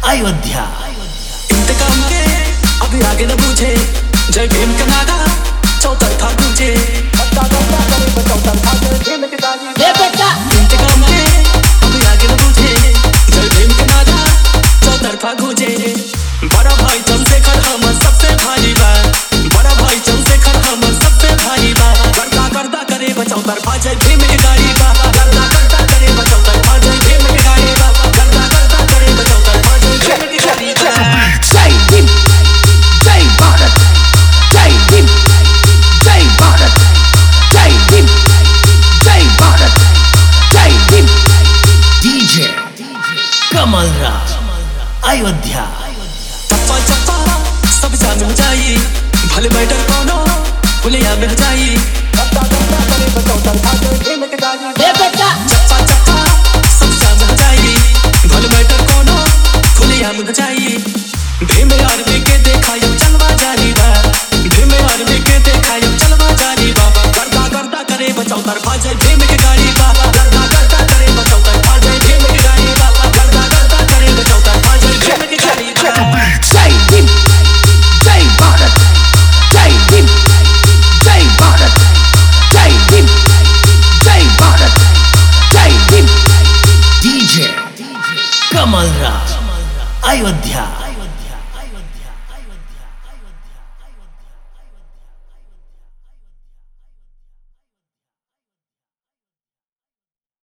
अयोध्या इंतकाम के अभी आगे न पूछे जय भीम का नारा चौतरफा पूछे ये बेटा इंतकाम के अभी आगे न पूछे जय भीम का नारा चौतरफा गूंजे बड़ा भाई चंद्रशेखर हम सबसे भारी बा बड़ा भाई चंद्रशेखर हम सबसे भारी बा करता करता करे बचाओ तरफा जय भीम की गाड़ी बा करता करता करे बचाओ तरफा जय भीम की गाड़ी बा करता करता करे बचाओ तरफा जय भीम की गाड़ी बा जय भीम जय भारत जय भीम जय भारत जय भीम जय भारत जय भीम डीजे कमल राज अयोध्या चप्पा चप्पा सब जान हो जाई भले बैठर कोनो भूलिया में हो जाई ये बेटा चप्पा चप्पा सब जान हो जाई भले बैठर कोनो भूलिया में हो जाई भीम आर्मी के देखायो चलवा जारी बा भीम आर्मी के देखायो चलवा जारी बा करता करता करे बचाओ तरफा जय भीम की गाड़ी बा करता करता करे बचाओ तरफा जय भीम की गाड़ी बा करता करता करे बचाओ तरफा जय भीम की गाड़ी बा जय भीम जय भारत जय भीम जय भारत जय भीम जय भारत जय भीम डीजे कमल राज अयोध्या